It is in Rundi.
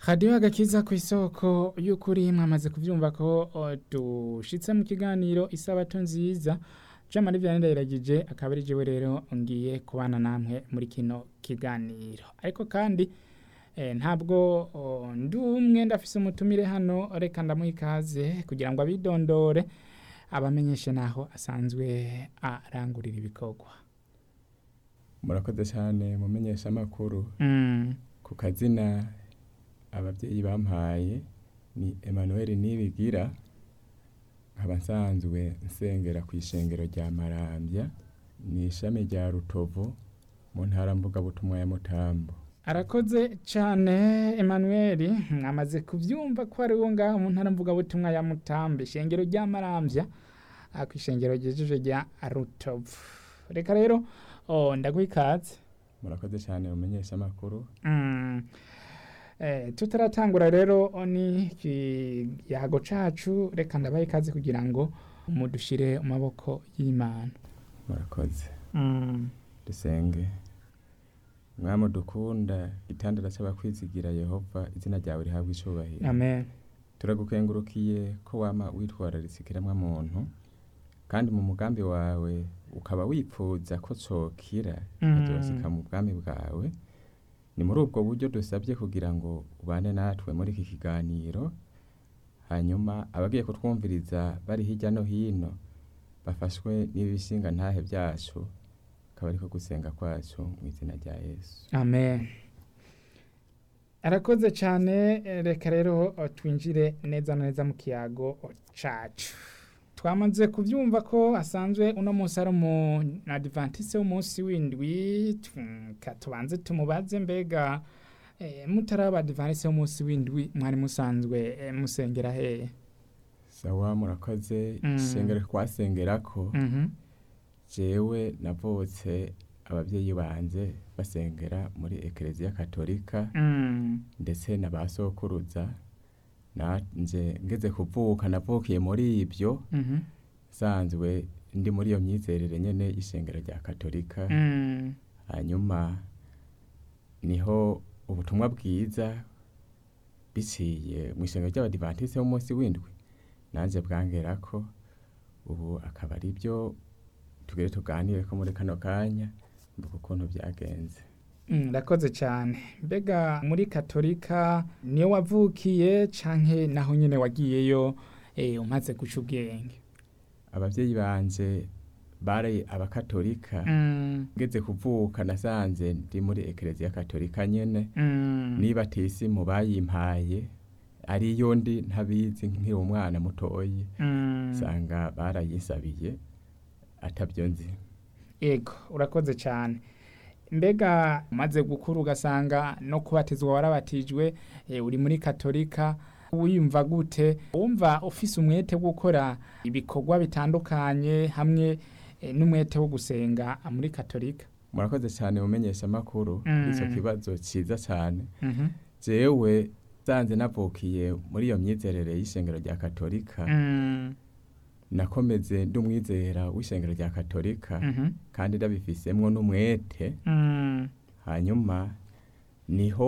radiyo agakiza ku isoko y'ukuri mwamaze kubyumva ko o, dushitse mu kiganiro isabato nziza jean marie vianney ndayiragije akaba ari jewe rero ngiye kubana namwe muri kino kiganiro ariko kandi eh, ntabwo o, ndi umwe ndafise umutumire hano reka ndamuha ikaze kugira ngo abidondore abamenyeshe naho asanzwe arangurira ibikorwa murakoze cyane mumenyesha amakuru mm. ku kazina ababyeyi bampaye ni Emmanuel Nibigira nkaba nsanzwe nsengera ku ishengero rya Marambya ni ishami rya Rutovu mu ntara mvugabutumwa ya Mutambo arakoze cyane Emmanuel mwamaze kubyumva ko ari wo ngaho mu ntara mvugabutumwa ya Mutambe ishengero rya Marambya ah, ku ishengero ryejeje rya Rutovu reka rero oh, ndaguha ikaze murakoze cyane mumenyesha amakuru Mm. Eh, tutaratangura rero ni ikiyago cacu reka ndabaha ikaze kugira ngo mudushire mu maboko y'Imana murakoze mm. dusenge mwami dukunda itandara cy'abakwizigira Yehova izina ryawe rihabwa icubahiro amen turagukengurukiye ko wama witwararitse ikiremwa muntu kandi mu mugambi wawe ukaba wipfuza ko cokira Mm. kikazosika mu bwami bwawe ni muri ubwo buryo dusabye kugira ngo ubane natwe muri iki kiganiro hanyuma abagiye kutwumviriza bari hirya no hino bafashwe n'ibishinga ntahe byacu akaba ariko gusenga kwacu mu izina rya yesu amen arakoze cyane eh, reka rero eh, twinjire neza na neza mu kiyago cacu twamaze kubyumva ko asanzwe uno munsi ari umu adventiste w'umunsi w'indwi tu- ka tubanze tumubaze mbega eh, mutari aba adventiste w'umunsi w'indwi mwari musanzwe eh, musengera hehe sawa murakoze Mm. isengero twasengerako Mhm. jewe navutse ababyeyi banje basengera muri ekereziya katolika Mm. ndetse na ba sokuruza nanje ngeze kuvuka navukiye muri ibyo Mhm. sanzwe ndi muri iyo myizerere nyene y'ishengero rya katolika Mm. hanyuma niho ubutumwa bwiza biciye mu ishengero ry'abadivantiste b'umunsi w'indwi nanje bwangerako ubu akaba ari byo tugere tuganire ko muri kano kanya mvuga ukuntu byagenze Mm, Rakoze cyane mbega muri katolika niyo wavukiye canke naho nyene wagiyeyo eh, umaze guca ubwenge ababyeyi banje bari abakatolika Mm, ngeze kuvuka nasanze ndi muri ekereziya katolika nyene mm, niba tisimu bayimpaye ariyo ndi ntabizi nkiri umwana mutoyi mm. usanga barayisabiye atabyo nzi yego urakoze cyane mbega umaze gukura ugasanga no kubatizwa warabatijwe eh, uri muri katolika wiyumva gute wumva ufise umwete wo gukora ibikorwa bitandukanye hamwe eh, n'umwete wo gusenga muri katolika murakoze cyane mumenyesha amakuru Mm. icyo kibazo cyiza cyane Mhm. jewe sanze navukiye muri iyo myizerere y'ishengero rya katolika Mm, nakomeze ndi umwizera w'ishengero rya katolika mhm. kandi ndabifisemwo n'umwete Mm, hanyuma niho